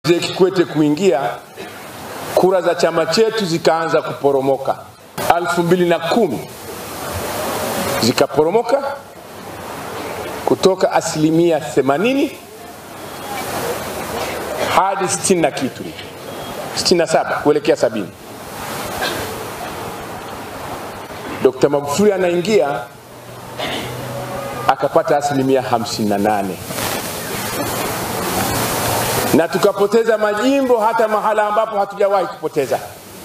Mzee Kikwete kuingia, kura za chama chetu zikaanza kuporomoka. elfu mbili na kumi zikaporomoka kutoka asilimia 80 hadi 60 na kitu 67 kuelekea sabini. Dr. Magufuli anaingia akapata asilimia 58 na tukapoteza majimbo hata mahala ambapo hatujawahi kupoteza.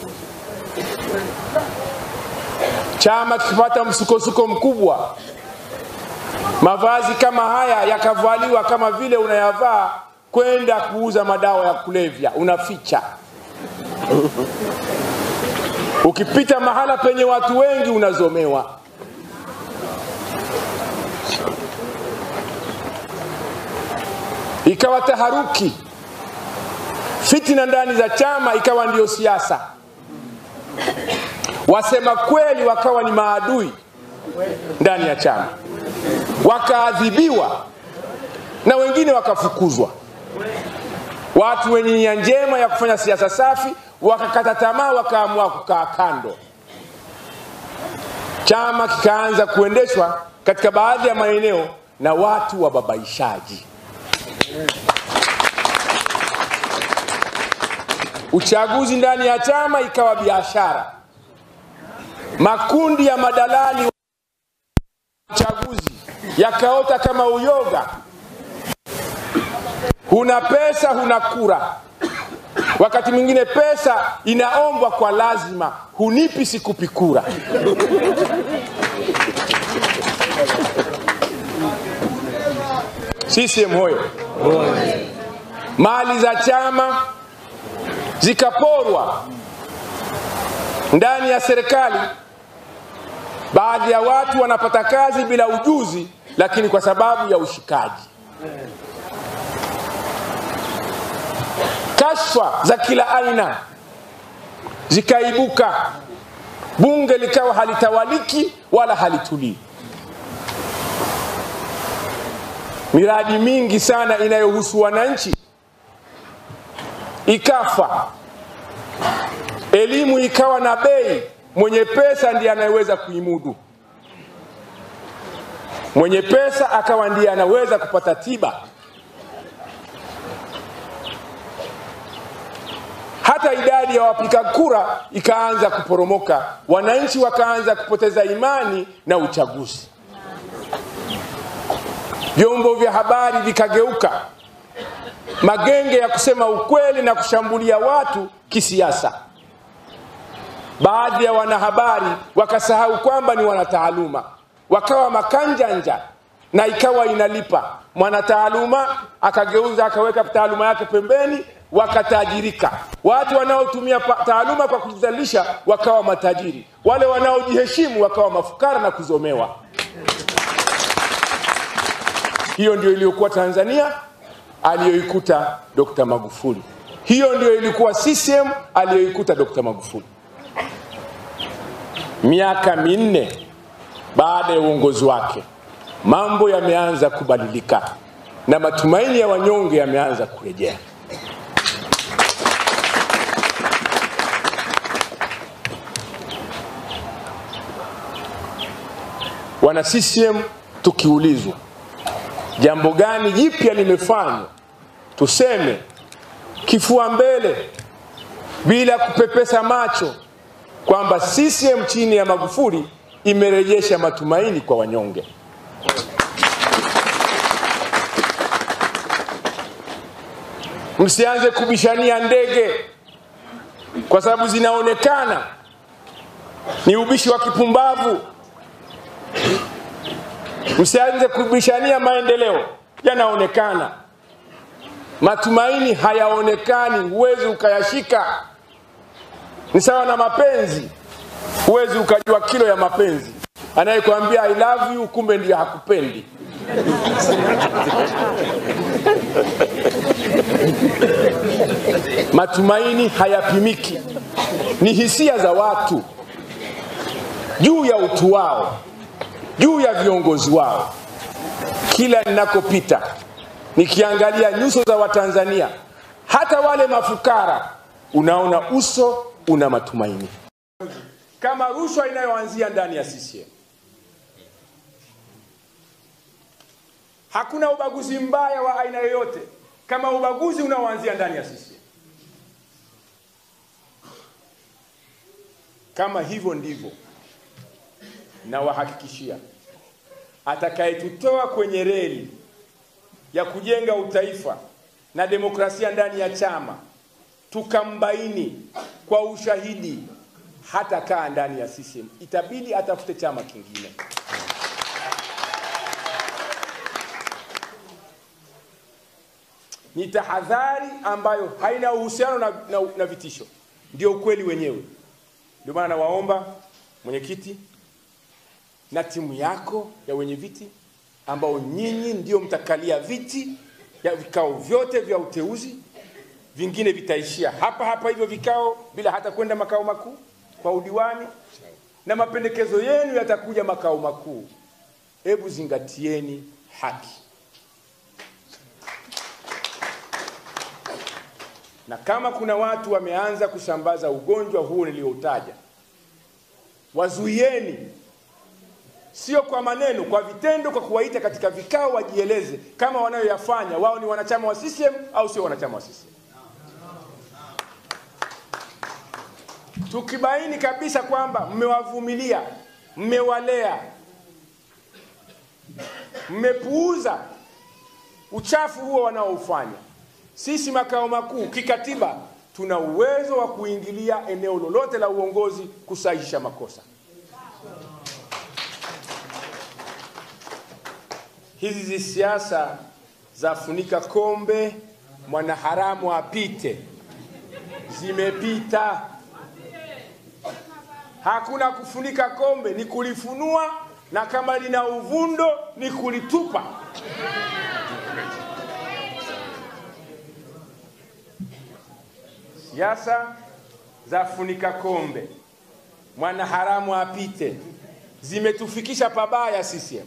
Chama kikipata msukosuko mkubwa, mavazi kama haya yakavaliwa kama vile unayavaa kwenda kuuza madawa ya kulevya, unaficha. Ukipita mahala penye watu wengi unazomewa. Ikawa taharuki, fitina ndani za chama ikawa ndiyo siasa. Wasema kweli wakawa ni maadui ndani ya chama, wakaadhibiwa na wengine wakafukuzwa. Watu wenye nia njema ya kufanya siasa safi wakakata tamaa, wakaamua kukaa kando. Chama kikaanza kuendeshwa katika baadhi ya maeneo na watu wababaishaji. Uchaguzi ndani ya chama ikawa biashara. Makundi ya madalali uchaguzi yakaota kama uyoga. Huna pesa, huna kura. Wakati mwingine pesa inaombwa kwa lazima, hunipi sikupi kura. CCM hoyo! Mali za chama zikaporwa ndani ya serikali. Baadhi ya watu wanapata kazi bila ujuzi, lakini kwa sababu ya ushikaji. Kashfa za kila aina zikaibuka, bunge likawa halitawaliki wala halitulii. Miradi mingi sana inayohusu wananchi ikafa. Elimu ikawa na bei, mwenye pesa ndiye anayeweza kuimudu. Mwenye pesa akawa ndiye anaweza kupata tiba. Hata idadi ya wapiga kura ikaanza kuporomoka, wananchi wakaanza kupoteza imani na uchaguzi. Vyombo vya habari vikageuka magenge ya kusema ukweli na kushambulia watu kisiasa. Baadhi ya wanahabari wakasahau kwamba ni wanataaluma, wakawa makanjanja na ikawa inalipa. Mwanataaluma akageuza akaweka taaluma yake pembeni, wakatajirika. Watu wanaotumia taaluma kwa kujizalisha wakawa matajiri, wale wanaojiheshimu wakawa mafukara na kuzomewa. Hiyo ndio iliyokuwa Tanzania aliyoikuta Dr. Magufuli. Hiyo ndio ilikuwa CCM aliyoikuta Dr. Magufuli. Miaka minne baada ya uongozi wake, mambo yameanza kubadilika na matumaini ya wanyonge yameanza kurejea. Wana CCM tukiulizwa jambo gani jipya limefanywa, tuseme kifua mbele bila kupepesa macho kwamba CCM chini ya Magufuli imerejesha matumaini kwa wanyonge. Msianze kubishania ndege kwa sababu zinaonekana ni ubishi wa kipumbavu. Msianze kubishania maendeleo, yanaonekana. Matumaini hayaonekani, huwezi ukayashika. Ni sawa na mapenzi, huwezi ukajua kilo ya mapenzi. Anayekwambia I love you, kumbe ndiyo hakupendi. Matumaini hayapimiki, ni hisia za watu juu ya utu wao, juu ya viongozi wao. Kila ninakopita nikiangalia nyuso za Watanzania, hata wale mafukara unaona uso una matumaini kama rushwa inayoanzia ndani ya CCM. Hakuna ubaguzi mbaya wa aina yoyote kama ubaguzi unaoanzia ndani ya CCM. Kama hivyo ndivyo, nawahakikishia atakayetutoa kwenye reli ya kujenga utaifa na demokrasia ndani ya chama tukambaini kwa ushahidi hata kaa ndani ya CCM, itabidi atafute chama kingine. Ni tahadhari ambayo haina uhusiano na, na, na vitisho, ndio ukweli wenyewe. Ndio maana nawaomba mwenyekiti na timu yako ya wenye viti ambao nyinyi ndio mtakalia viti ya vikao vyote vya uteuzi, vingine vitaishia hapa hapa hivyo vikao bila hata kwenda makao makuu kwa udiwani, na mapendekezo yenu yatakuja makao makuu. Hebu zingatieni haki, na kama kuna watu wameanza kusambaza ugonjwa huu nilioutaja, wazuieni sio kwa maneno, kwa vitendo, kwa kuwaita katika vikao wajieleze kama wanayoyafanya wao ni wanachama wa CCM au sio wanachama wa CCM. Tukibaini kabisa kwamba mmewavumilia, mmewalea, mmepuuza uchafu huo wanaoufanya, sisi makao makuu kikatiba tuna uwezo wa kuingilia eneo lolote la uongozi kusahihisha makosa. hizi siasa za funika kombe mwanaharamu apite zimepita. Hakuna kufunika kombe, ni kulifunua, na kama lina uvundo ni kulitupa. Siasa za funika kombe mwanaharamu apite zimetufikisha pabaya CCM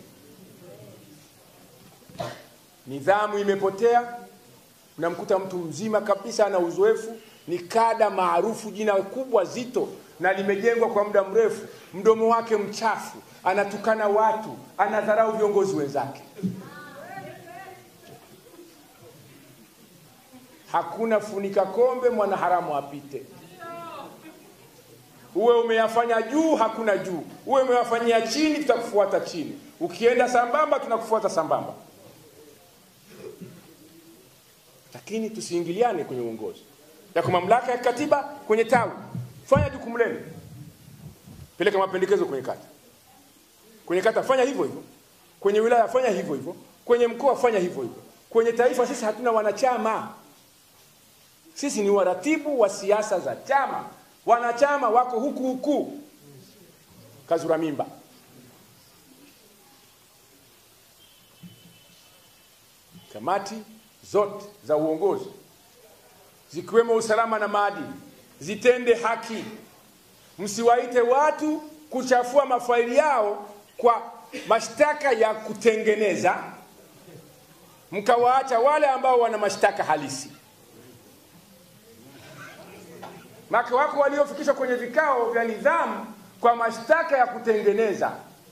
nidhamu imepotea. Unamkuta mtu mzima kabisa ana uzoefu, ni kada maarufu, jina kubwa zito na limejengwa kwa muda mrefu, mdomo wake mchafu, anatukana watu, anadharau viongozi wenzake. Hakuna funika kombe mwanaharamu apite. Uwe umeyafanya juu, hakuna juu. Uwe umeyafanyia chini, tutakufuata chini. Ukienda sambamba, tunakufuata sambamba. lakini tusiingiliane kwenye uongozi. Yako mamlaka ya katiba kwenye tawi, fanya jukumu lenu, peleka mapendekezo kwenye kata, kwenye kata fanya hivyo hivyo, kwenye wilaya fanya hivyo hivyo, kwenye mkoa fanya hivyo hivyo, kwenye taifa. Sisi hatuna wanachama, sisi ni waratibu wa siasa za chama. Wanachama wako huku huku, kazura mimba. Kamati zote za uongozi zikiwemo usalama na maadili zitende haki. Msiwaite watu kuchafua mafaili yao kwa mashtaka ya kutengeneza, mkawaacha wale ambao wana mashtaka halisi. Maka wako waliofikishwa kwenye vikao vya nidhamu kwa mashtaka ya kutengeneza.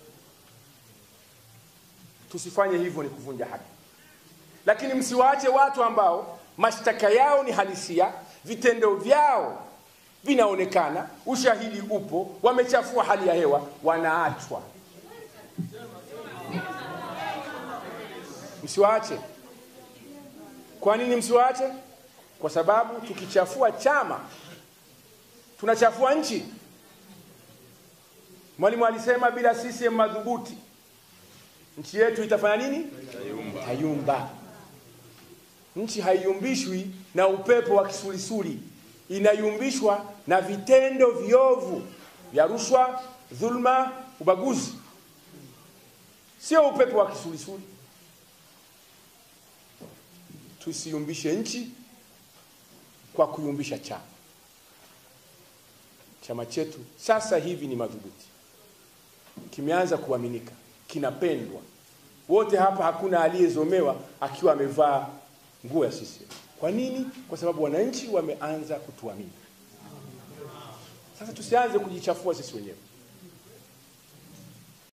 Tusifanye hivyo, ni kuvunja haki lakini msiwaache watu ambao mashtaka yao ni halisia, vitendo vyao vinaonekana, ushahidi upo, wamechafua hali ya hewa, wanaachwa. Msiwaache. Kwa nini msiwaache? Kwa sababu tukichafua chama tunachafua nchi. Mwalimu alisema bila CCM madhubuti nchi yetu itafanya nini? Tayumba. Nchi haiyumbishwi na upepo wa kisulisuli, inayumbishwa na vitendo viovu vya rushwa, dhulma, ubaguzi, sio upepo wa kisulisuli. Tusiumbishe nchi kwa kuyumbisha chama. Chama chetu sasa hivi ni madhubuti, kimeanza kuaminika, kinapendwa. Wote hapa hakuna aliyezomewa akiwa amevaa nguo ya CCM. Kwa nini? Kwa sababu wananchi wameanza kutuamini. Sasa tusianze kujichafua sisi wenyewe.